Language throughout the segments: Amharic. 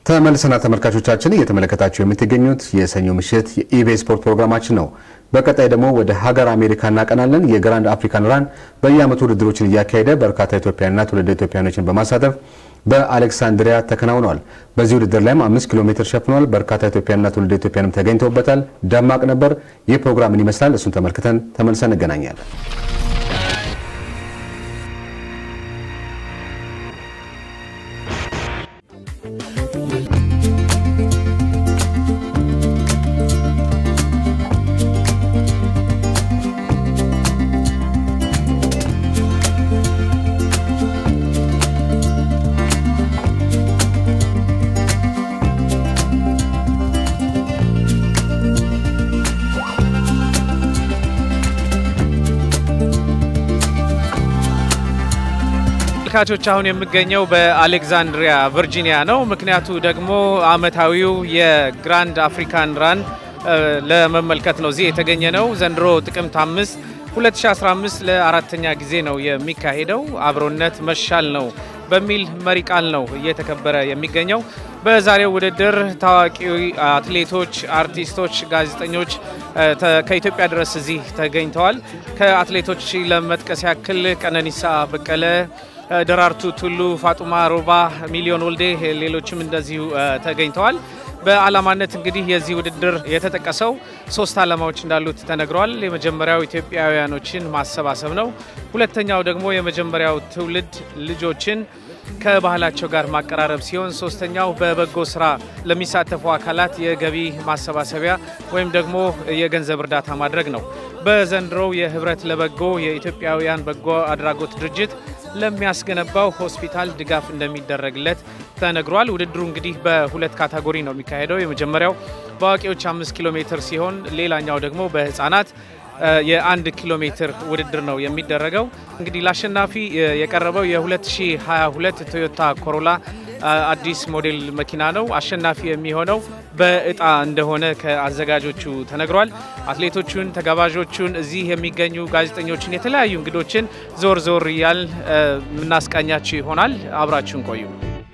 ተመልሰና ተመልካቾቻችን እየተመለከታችሁ የምትገኙት የሰኞ ምሽት የኢቢኤስ ስፖርት ፕሮግራማችን ነው። በቀጣይ ደግሞ ወደ ሀገር አሜሪካ እናቀናለን። የግራንድ አፍሪካን ራን በየዓመቱ ውድድሮችን እያካሄደ በርካታ ኢትዮጵያውያንና ትውልደ ኢትዮጵያውያኖችን በማሳተፍ በአሌክሳንድሪያ ተከናውነዋል። በዚህ ውድድር ላይም አምስት ኪሎ ሜትር ሸፍኗል። በርካታ ኢትዮጵያውያንና ትውልደ ኢትዮጵያንም ተገኝተውበታል። ደማቅ ነበር። ይህ ፕሮግራም ምን ይመስላል? እሱን ተመልክተን ተመልሰን እንገናኛለን። ተመልካቾች አሁን የምገኘው በአሌክዛንድሪያ ቨርጂኒያ ነው። ምክንያቱ ደግሞ አመታዊው የግራንድ አፍሪካን ራን ለመመልከት ነው እዚህ የተገኘ ነው። ዘንድሮ ጥቅምት አምስት 2015 ለአራተኛ ጊዜ ነው የሚካሄደው። አብሮነት መሻል ነው በሚል መሪ ቃል ነው እየተከበረ የሚገኘው። በዛሬው ውድድር ታዋቂ አትሌቶች፣ አርቲስቶች፣ ጋዜጠኞች ከኢትዮጵያ ድረስ እዚህ ተገኝተዋል። ከአትሌቶች ለመጥቀስ ያክል ቀነኒሳ በቀለ ደራርቱ ቱሉ፣ ፋጡማ ሮባ፣ ሚሊዮን ወልዴ ሌሎችም እንደዚሁ ተገኝተዋል። በዓላማነት እንግዲህ የዚህ ውድድር የተጠቀሰው ሶስት ዓላማዎች እንዳሉት ተነግረዋል። የመጀመሪያው ኢትዮጵያውያኖችን ማሰባሰብ ነው። ሁለተኛው ደግሞ የመጀመሪያው ትውልድ ልጆችን ከባህላቸው ጋር ማቀራረብ ሲሆን ሶስተኛው በበጎ ስራ ለሚሳተፉ አካላት የገቢ ማሰባሰቢያ ወይም ደግሞ የገንዘብ እርዳታ ማድረግ ነው። በዘንድሮው የህብረት ለበጎ የኢትዮጵያውያን በጎ አድራጎት ድርጅት ለሚያስገነባው ሆስፒታል ድጋፍ እንደሚደረግለት ተነግሯል። ውድድሩ እንግዲህ በሁለት ካታጎሪ ነው የሚካሄደው። የመጀመሪያው በአዋቂዎች አምስት ኪሎ ሜትር ሲሆን ሌላኛው ደግሞ በህፃናት የአንድ ኪሎ ሜትር ውድድር ነው የሚደረገው። እንግዲህ ለአሸናፊ የቀረበው የ2022 ቶዮታ ኮሮላ አዲስ ሞዴል መኪና ነው። አሸናፊ የሚሆነው በእጣ እንደሆነ ከአዘጋጆቹ ተነግሯል። አትሌቶቹን፣ ተጋባዦቹን፣ እዚህ የሚገኙ ጋዜጠኞችን፣ የተለያዩ እንግዶችን ዞር ዞር እያል የምናስቃኛችሁ ይሆናል። አብራችሁን ቆዩ።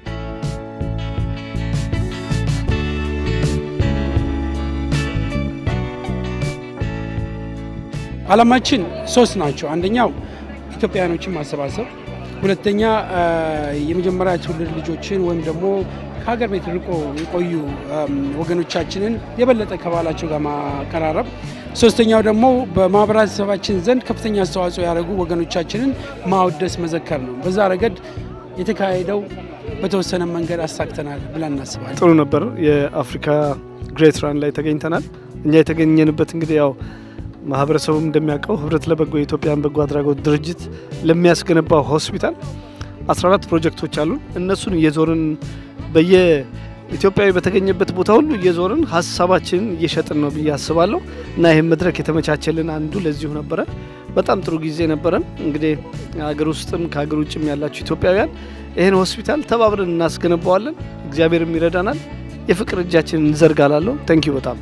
ዓላማችን ሶስት ናቸው። አንደኛው ኢትዮጵያውያኖችን ማሰባሰብ፣ ሁለተኛ የመጀመሪያ ትውልድ ልጆችን ወይም ደግሞ ከሀገር ቤት ርቆ የቆዩ ወገኖቻችንን የበለጠ ከባህላቸው ጋር ማቀራረብ፣ ሶስተኛው ደግሞ በማህበረሰባችን ዘንድ ከፍተኛ አስተዋጽኦ ያደረጉ ወገኖቻችንን ማወደስ፣ መዘከር ነው። በዛ ረገድ የተካሄደው በተወሰነ መንገድ አሳክተናል ብለን እናስባለን። ጥሩ ነበር። የአፍሪካ ግሬት ራን ላይ ተገኝተናል። እኛ የተገኘንበት እንግዲህ ያው ማህበረሰቡም እንደሚያውቀው ህብረት ለበጎ የኢትዮጵያን በጎ አድራጎት ድርጅት ለሚያስገነባው ሆስፒታል 14 ፕሮጀክቶች አሉን። እነሱን እየዞርን በየኢትዮጵያዊ በተገኘበት ቦታ ሁሉ እየዞርን ሀሳባችንን እየሸጥን ነው ብዬ አስባለሁ እና ይህም መድረክ የተመቻቸልን አንዱ ለዚሁ ነበረ። በጣም ጥሩ ጊዜ ነበረን። እንግዲህ ሀገር ውስጥም ከሀገር ውጭም ያላችሁ ኢትዮጵያውያን ይህን ሆስፒታል ተባብረን እናስገነባዋለን። እግዚአብሔርም ይረዳናል። የፍቅር እጃችንን እንዘርጋላለሁ። ተንኪዩ በጣም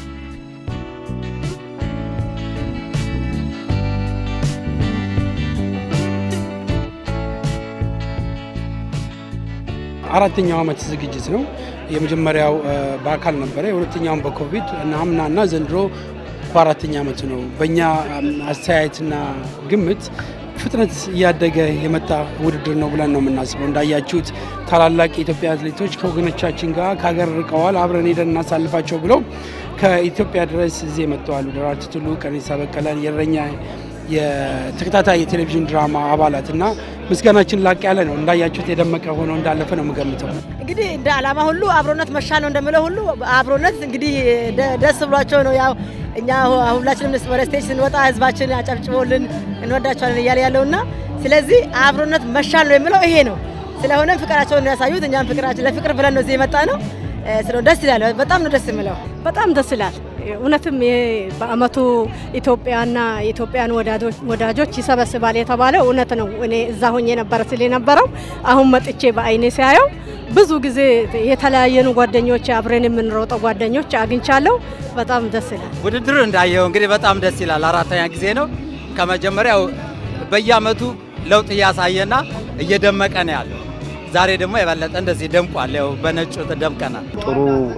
አራተኛው ዓመት ዝግጅት ነው። የመጀመሪያው በአካል ነበረ፣ የሁለተኛውን በኮቪድ እና አምናና ዘንድሮ በአራተኛ ዓመቱ ነው። በእኛ አስተያየትና ግምት ፍጥነት እያደገ የመጣ ውድድር ነው ብለን ነው የምናስበው። እንዳያችሁት ታላላቅ የኢትዮጵያ አትሌቶች ከወገኖቻችን ጋር ከሀገር ርቀዋል፣ አብረን ሄደን እናሳልፋቸው ብለው ከኢትዮጵያ ድረስ እዚህ መጥተዋል። ደራርቱ ቱሉ፣ ቀነኒሳ በቀለ፣ የእረኛ የተከታታይ የቴሌቪዥን ድራማ አባላት እና ምስጋናችን ላቅ ያለ ነው። እንዳያችሁት የደመቀ ሆኖ እንዳለፈ ነው የምገምተው። እንግዲህ እንደ ዓላማ ሁሉ አብሮነት መሻል ነው እንደምለው ሁሉ አብሮነት እንግዲህ ደስ ብሏቸው ነው ያው እኛ ሁላችንም ወደ ስቴጅ ስንወጣ ህዝባችን አጨብጭቦልን እንወዳቸዋለን እያለ ያለውና ስለዚህ አብሮነት መሻል ነው የምለው ይሄ ነው። ስለሆነም ፍቅራቸውን ነው ያሳዩት። እኛም ፍቅራችን ለፍቅር ብለን ነው እዚህ የመጣ ነው። ስለሆነ ደስ ይላል። በጣም ነው ደስ የምለው። በጣም ደስ ይላል። እውነትም ይሄ በአመቱ ኢትዮጵያና የኢትዮጵያን ወዳጆች ይሰበስባል የተባለው እውነት ነው። እኔ እዛ ሆኜ ነበረ ስል የነበረው አሁን መጥቼ በአይኔ ሲያየው ብዙ ጊዜ የተለያየኑ ጓደኞች አብረን የምንሮጠው ጓደኞች አግኝቻለሁ። በጣም ደስ ይላል። ውድድሩ እንዳየው እንግዲህ በጣም ደስ ይላል። አራተኛ ጊዜ ነው። ከመጀመሪያው በየአመቱ ለውጥ እያሳየና እየደመቀ ነው ያለው። ዛሬ ደግሞ የበለጠ እንደዚህ ደምቋል። ያው በነጩ ደምቀናል። ጥሩ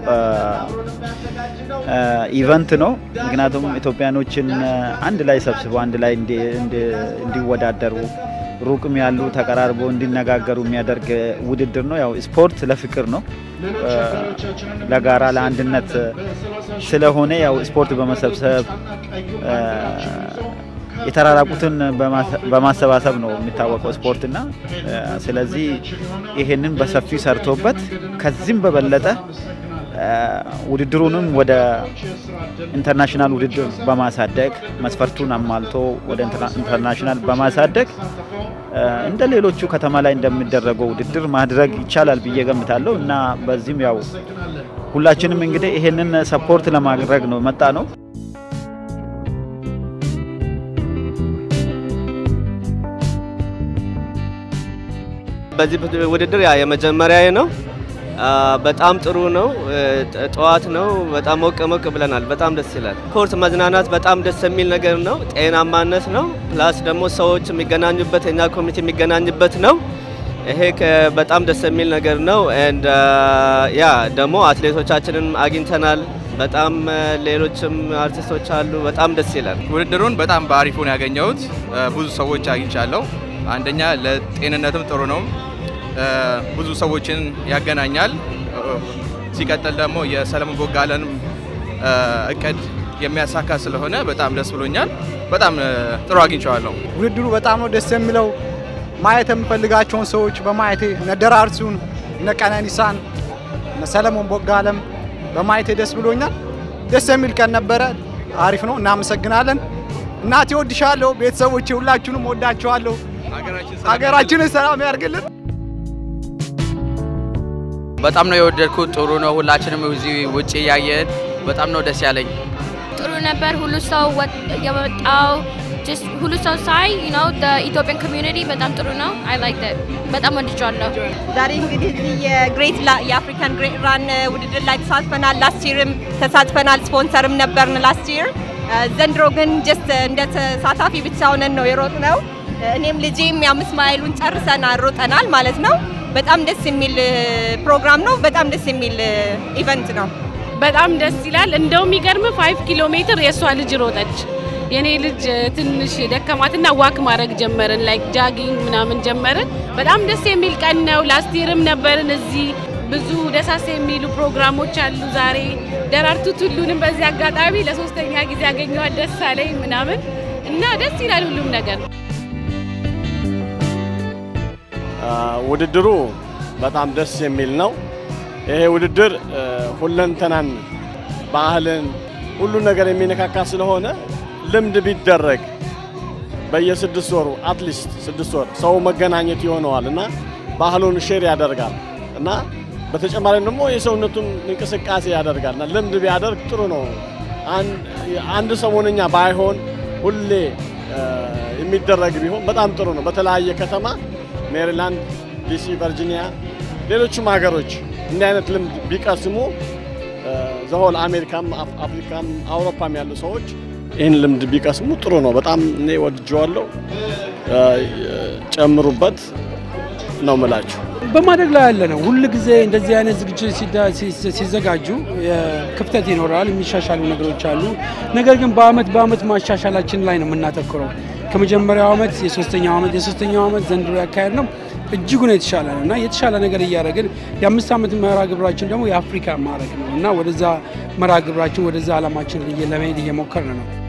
ኢቨንት ነው። ምክንያቱም ኢትዮጵያኖችን አንድ ላይ ሰብስበው አንድ ላይ እንዲወዳደሩ ሩቅም ያሉ ተቀራርቦ እንዲነጋገሩ የሚያደርግ ውድድር ነው። ያው ስፖርት ለፍቅር ነው፣ ለጋራ ለአንድነት ስለሆነ ያው ስፖርት በመሰብሰብ የተራራቁትን በማሰባሰብ ነው የሚታወቀው ስፖርትና ስለዚህ ይሄንን በሰፊው ሰርቶበት ከዚህም በበለጠ ውድድሩንም ወደ ኢንተርናሽናል ውድድር በማሳደግ መስፈርቱን አሟልቶ ወደ ኢንተርናሽናል በማሳደግ እንደ ሌሎቹ ከተማ ላይ እንደሚደረገው ውድድር ማድረግ ይቻላል ብዬ ገምታለሁ እና በዚህም ያው ሁላችንም እንግዲህ ይሄንን ሰፖርት ለማድረግ ነው መጣ ነው። በዚህ ውድድር ያ የመጀመሪያ ነው። በጣም ጥሩ ነው። ጠዋት ነው። በጣም ሞቅ ሞቅ ብለናል። በጣም ደስ ይላል። ስፖርት መዝናናት በጣም ደስ የሚል ነገር ነው። ጤናማነት ነው። ፕላስ ደግሞ ሰዎች የሚገናኙበት የኛ ኮሚኒቲ የሚገናኝበት ነው። ይሄ በጣም ደስ የሚል ነገር ነው። ኤንድ ያ ደግሞ አትሌቶቻችንን አግኝተናል። በጣም ሌሎችም አርቲስቶች አሉ። በጣም ደስ ይላል። ውድድሩን በጣም በአሪፉ ነው ያገኘሁት። ብዙ ሰዎች አግኝቻለሁ። አንደኛ ለጤንነትም ጥሩ ነው። ብዙ ሰዎችን ያገናኛል። ሲቀጥል ደግሞ የሰለሞን ቦጋለን እቅድ የሚያሳካ ስለሆነ በጣም ደስ ብሎኛል። በጣም ጥሩ አግኝቼዋለሁ። ውድድሩ በጣም ነው ደስ የሚለው። ማየት የምፈልጋቸውን ሰዎች በማየቴ እነ ደራርቱን፣ እነ ቀነኒሳን፣ እነ ሰለሞን ቦጋለም በማየቴ ደስ ብሎኛል። ደስ የሚል ቀን ነበረ። አሪፍ ነው። እናመሰግናለን። እናቴ ወድሻለሁ። ቤተሰቦቼ ሁላችሁንም ወዳችኋለሁ። ሀገራችንን ሰላም ያርግልን። በጣም ነው የወደድኩት። ጥሩ ነው። ሁላችንም እዚህ ውጭ እያየን በጣም ነው ደስ ያለኝ። ጥሩ ነበር። ሁሉ ሰው የመጣው ሁሉ ሰው ሳይ ነው ኢትዮጵያን ኮሚዩኒቲ በጣም ጥሩ ነው። አይ ላይክ ዳት በጣም ወድጃለሁ። ዛሬ እንግዲህ እዚህ የግሬት የአፍሪካን ግሬት ራን ውድድር ላይ ተሳትፈናል። ላስት ይርም ተሳትፈናል። ስፖንሰርም ነበርን ላስት ይር። ዘንድሮ ግን ጀስት እንደ ተሳታፊ ብቻ ሆነን ነው የሮጥ ነው። እኔም ልጄም የአምስት ማይሉን ጨርሰን ሮጠናል ማለት ነው። በጣም ደስ የሚል ፕሮግራም ነው። በጣም ደስ የሚል ኢቨንት ነው። በጣም ደስ ይላል። እንደው የሚገርም ፋይቭ ኪሎ ሜትር የእሷ ልጅ ሮጠች። የኔ ልጅ ትንሽ ደከማትና ዋክ ማድረግ ጀመርን፣ ላይክ ጃጊንግ ምናምን ጀመርን። በጣም ደስ የሚል ቀን ነው። ላስቲርም ነበርን እዚህ ብዙ ደሳስ የሚሉ ፕሮግራሞች አሉ ዛሬ። ደራርቱ ቱሉንም በዚህ አጋጣሚ ለሶስተኛ ጊዜ ያገኘኋት ደስ አለኝ ምናምን እና ደስ ይላል ሁሉም ነገር። ውድድሩ በጣም ደስ የሚል ነው። ይሄ ውድድር ሁለንተናን፣ ባህልን፣ ሁሉን ነገር የሚነካካ ስለሆነ ልምድ ቢደረግ በየስድስት ወሩ አትሊስት ስድስት ወር ሰው መገናኘት ይሆነዋል እና ባህሉን ሼር ያደርጋል እና በተጨማሪም ደግሞ የሰውነቱን እንቅስቃሴ ያደርጋል እና ልምድ ቢያደርግ ጥሩ ነው። አንድ ሰሞንኛ ባይሆን ሁሌ የሚደረግ ቢሆን በጣም ጥሩ ነው። በተለያየ ከተማ ሜሪላንድ፣ ዲሲ፣ ቨርጂኒያ፣ ሌሎችም ሀገሮች እንዲህ አይነት ልምድ ቢቀስሙ ዘሆል አሜሪካም፣ አፍሪካም አውሮፓም ያሉ ሰዎች ይህን ልምድ ቢቀስሙ ጥሩ ነው። በጣም እኔ ወድጀዋለሁ። ጨምሩበት ነው ምላችሁ። በማደግ ላይ ያለ ነው። ሁል ጊዜ እንደዚህ አይነት ዝግጅት ሲዘጋጁ ክፍተት ይኖራል፣ የሚሻሻሉ ነገሮች አሉ። ነገር ግን በአመት በአመት ማሻሻላችን ላይ ነው የምናተኩረው። ከመጀመሪያው አመት የሶስተኛው አመት የሶስተኛው አመት ዘንድሮ ያካሄድ ነው እጅጉን የተሻለ ነው እና የተሻለ ነገር እያደረግን የአምስት ዓመት መርሃ ግብራችን ደግሞ የአፍሪካ ማድረግ ነው እና ወደዛ መርሃ ግብራችን ወደዛ አላማችን ለመሄድ እየሞከርን ነው።